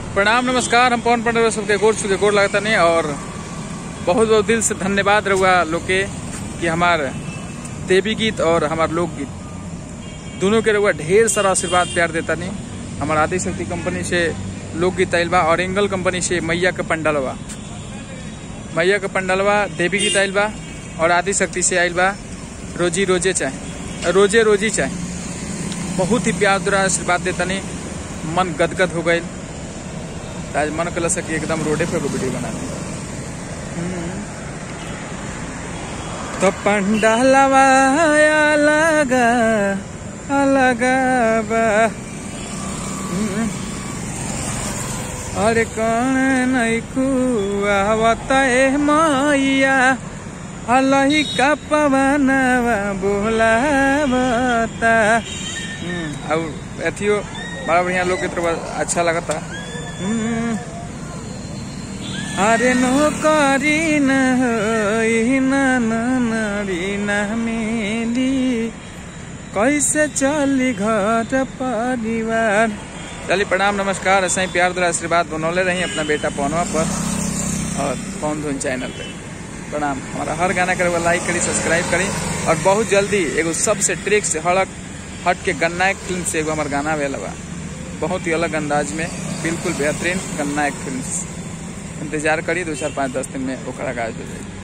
प्रणाम नमस्कार हम पवन पंडित सबके गोर छू के गोर लगता नहीं और बहुत बहुत दिल से धन्यवाद रहुआ लोग के कि हमार देवी गीत और हमार लोकगीत दोनों के रहुआ ढेर सारा आशीर्वाद प्यार देता नहीं हमार आदि शक्ति कंपनी से लोकगीत आयल बा और एंगल कंपनी से मैया का पंडलवा मैया का पंडलवा देवी गीत आयल बा और आदि शक्ति से आयल बा रोजी रोजे चाहे रोजे रोजी चाहे बहुत ही प्यार द्वारा आशीर्वाद देता नहीं मन गदगद हो गई आज मन कल सकी एकदम रोडे पे वीडियो बना दी तो पंडालवा लगा लगा बा हम्म। अरे कौन नहीं खुआवत ए मैया अलही का पवनवा बोलावता हम्म, और अथियो बड़ा बढ़िया लोग के तरफ अच्छा लगता हम्म। अरे नौकरी न होई न नारी न मिली कैसे चली घर परिवार चलिए प्रणाम नमस्कार ऐसा ही प्यार द्वारा आशीर्वाद बनौले रही अपना बेटा पवनवा पर और पवन धुन चैनल पे प्रणाम हमारा हर गाना करे लाइक करी सब्सक्राइब करी और बहुत जल्दी एगो सबसे ट्रिक से हड़क हट के गन्ना फिल्म से एगो हमार गाना वेल बा बहुत ही अलग अंदाज में बिल्कुल बेहतरीन गन्ना एक फिल्म इंतजार करी दो चार पाँच दस दिन में ओकरा गाज हो जाएगी